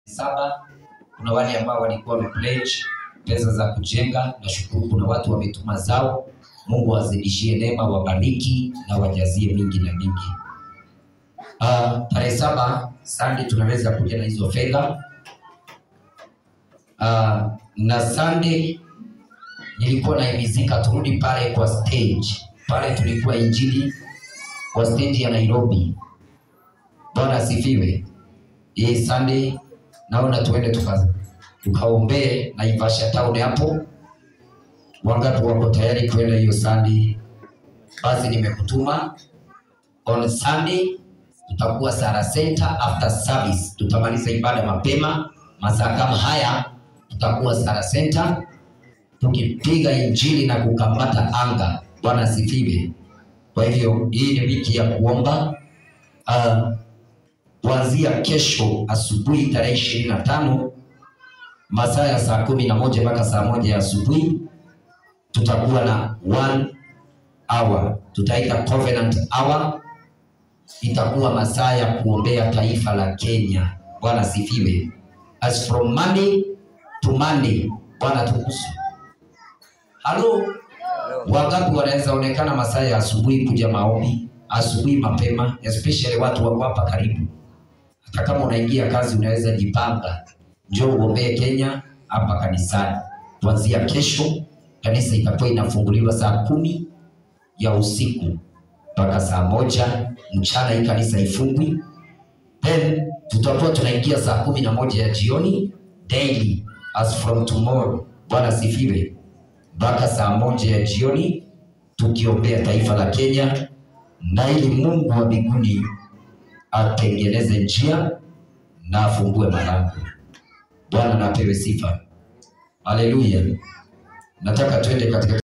saba. Kuna wale ambao walikuwa wamepledge pesa za kujenga. Nashukuru kuna watu wametuma zao. Mungu wazidishie neema, wabariki na wajazie mingi na mingi. Uh, tarehe saba Sunday tunaweza kuja na hizo fedha uh, na Sunday nilikuwa naimizika turudi pale kwa stage pale, tulikuwa injili kwa stage ya Nairobi. Bwana asifiwe. Hii Sunday naona tuende tuka tukaombee Naivasha town hapo. Wangapi wako tayari kwenda hiyo Sunday? Basi nimekutuma on Sunday, tutakuwa Sara Center after service, tutamaliza ibada mapema masaa kama haya, tutakuwa Sara Center tukipiga injili na kukamata anga. Bwana asifiwe. Kwa hivyo hii ni wiki ya kuomba uh, kuanzia kesho asubuhi tarehe ishirini na tano masaa ya saa kumi na moja mpaka saa moja ya asubuhi tutakuwa na one hour, tutaita covenant hour. Itakuwa masaa ya kuombea taifa la Kenya. Bwana asifiwe. As from Monday to Monday. Bwana tukusu. Halo, wangapi wanaweza onekana masaa ya asubuhi kuja maombi asubuhi mapema, especially watu wako hapa karibu. Hata kama unaingia kazi, unaweza jipanga, njoo uombee Kenya hapa kanisani. Kuanzia kesho kanisa itakuwa inafunguliwa saa kumi ya usiku mpaka saa moja mchana. Hii kanisa ifungwi, then tutakuwa tunaingia saa kumi na moja ya jioni daily as from tomorrow. Bwana sifiwe, mpaka saa moja ya jioni tukiombea taifa la Kenya na ili Mungu wa mbinguni atengeneze njia na afungue malango. Bwana na apewe sifa. Haleluya. Nataka twende katika